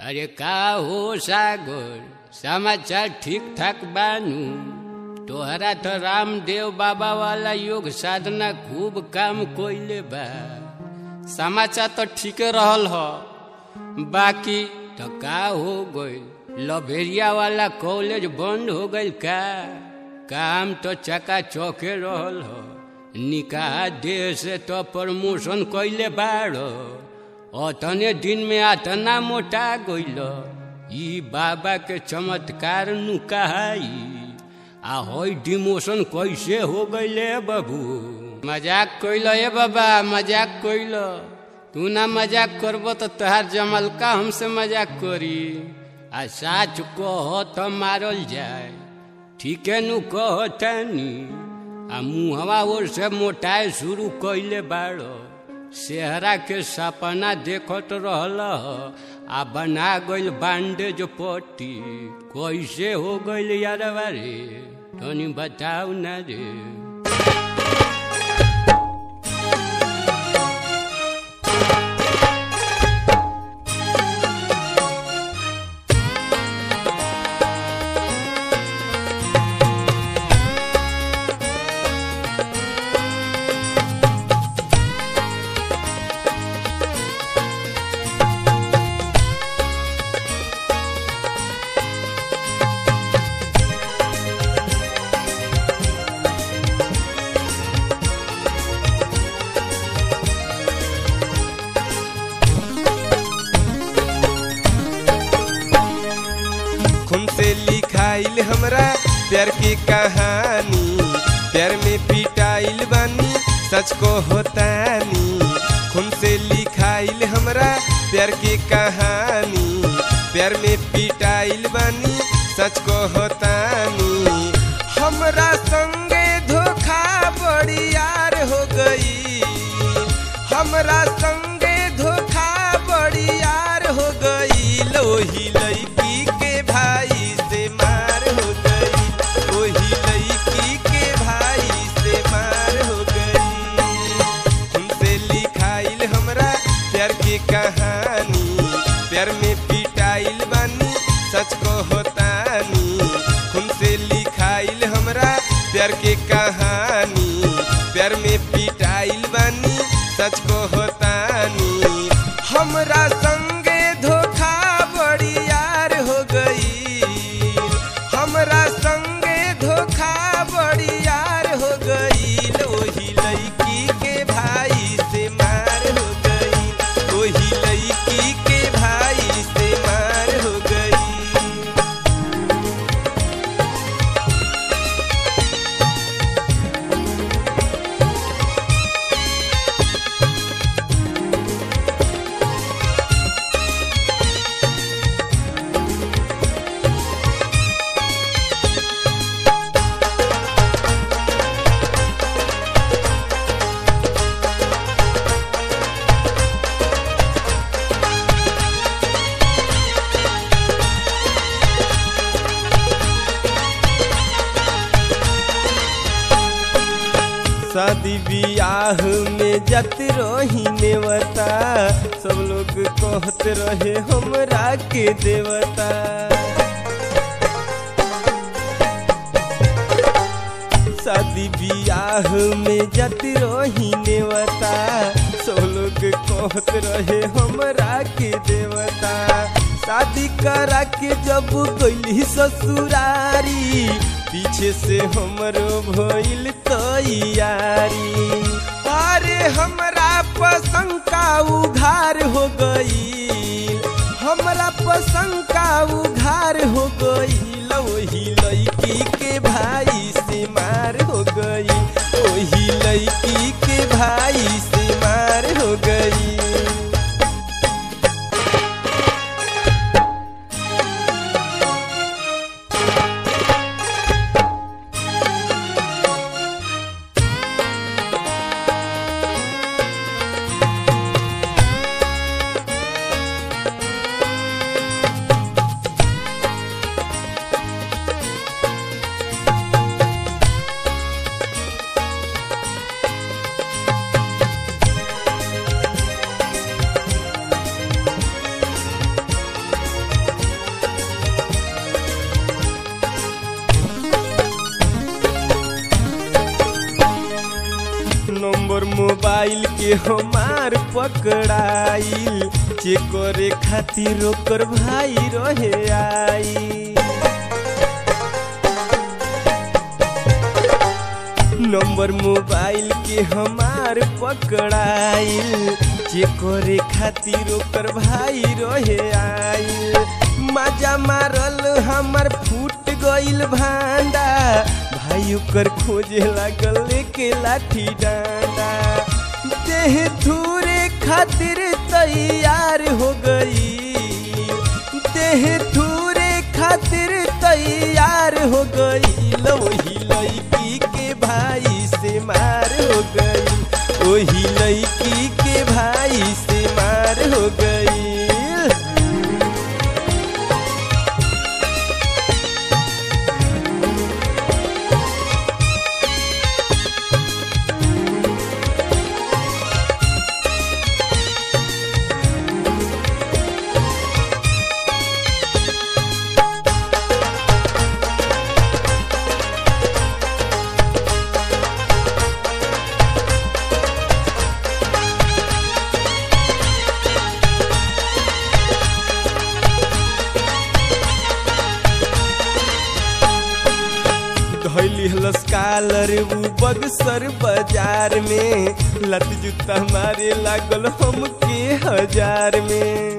अरे का हो सागर समाचार ठीक ठाक बानू तोहरा तो रामदेव बाबा वाला योग साधना खूब काम कोइले बा समाचार तो ठीके रहल ह बाकी तो का हो गइल लभेरिया वाला कॉलेज बंद हो गइल का काम तो चका चौके रहल ह निकाह देह से तो प्रमोशन कैले बाड़ अतने दिन में अतना मोटा गइल ई बाबा के चमत्कार नु कहाई आ होई डिमोशन कैसे हो गइले बाबू मजाक कइल ए बाबा मजाक कइल तू ना मजाक करब तो तोहार जमलका हमसे मजाक करी आ साच कह तो मारल जाए ठीके नु कह तानी आ मुहवा ओर से मोटाए शुरू कैले बाड़ सेहरा के सपना देखत रहल आ बना गइल बांडेज पट्टी कैसे हो गइल यार बारे तनी बताऊ ना रे खून से लिखाइल हमरा प्यार की कहानी प्यार में पिटाइल बानी सच को होतानी खून से लिखाइल हमरा प्यार की कहानी प्यार में पिटाइल बानी सच को होतानी हमरा संगे धोखा बड़ी यार हो गई हमरा संगे धोखा बड़ी यार हो गई लोही लड़की के भाई से मार हो गई ओही लड़की के भाई से मार हो गई हमसे लिखाइल हमरा प्यार की कहानी प्यार में पिटाइल बानी सच को होतानी हमसे लिखाइल हमरा प्यार की कहानी प्यार में पिटाइल बानी सच को होतानी हमरा संगे धोखा बड़ी यार हो गई हमरा संगे धोखा बड़ी यार हो गई ओही लड़की के भाई से मार हो गई ओही लड़की के भाई से मार हो गई शादी बियाह में जत रही नेवता सब लोग कहत रहे हमरा के देवता शादी बियाह में जत रही नेवता सब लोग कहत रहे हमरा के देवता शादी करा के जब गइली ससुरारी पीछे से हमरो भइल तैयारी अरे हमरा पसंद का उघार हो गई हमरा पसंद का उघार हो गई वही लड़की के भाई से मार हो गई वही लड़की के भाई से मार हो गई नंबर मोबाइल के हमार पकड़ाइल चेक करे खातिर ओकर भाई रहे आई नंबर मोबाइल के हमार पकड़ाइल चेक करे खातिर ओकर भाई रहे आइल मजा मारल हमर फूट गइल भांडा भाई ओकर खोजे लागल लेके लाठी डांडा देह थूरे खातिर तैयार हो गई देह थूरे खातिर तैयार हो गई वही लड़की के भाई से मार हो गई वही लड़की के भाई से मार हो गई धैली हलस कालर उ बगसर बाजार में लत जूता मारे लागल हमके हजार में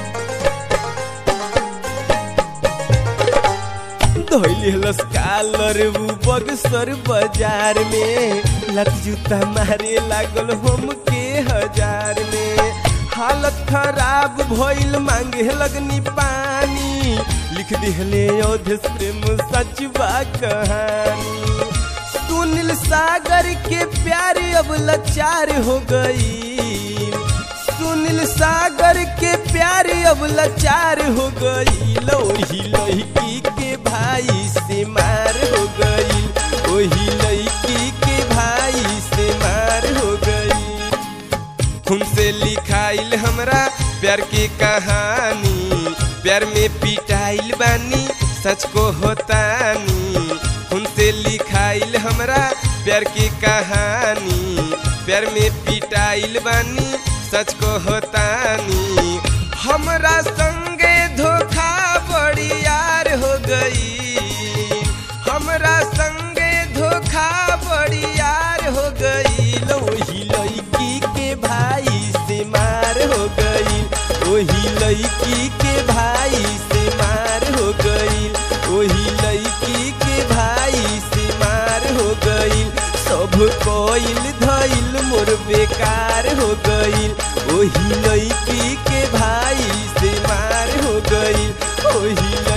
धैली हलस कालर उ बगसर बाजार में लत जूता मारे लागल हमके हजार में हालत खराब भइल मांगे लगनी पानी लिख दिहले अवधेश प्रेम सचबा कहानी सुनील सागर के प्यार अब लाचार हो गई सुनील सागर के प्यार अब लाचार हो गई लोही लड़की के भाई से मार हो गई वही लड़की के भाई से मार हो गई खून से लिखाइल हमरा प्यार की कहानी प्यार में पिटाइल बानी सच को होतानी खून से लिखाइल हमरा प्यार की कहानी प्यार में पिटाइल बानी सच को होतानी हमरा संगे धोखा बड़ी यार हो गई हमरा संगे धोखा बड़ी यार हो गई वही लड़की के भाई से मार हो गई वही लड़की के भाई से मार हो गई वही लड़की के भाई से मार हो गई सब कोइल धइल मोर बेकार हो गई वही लड़की के भाई से मार हो गई वही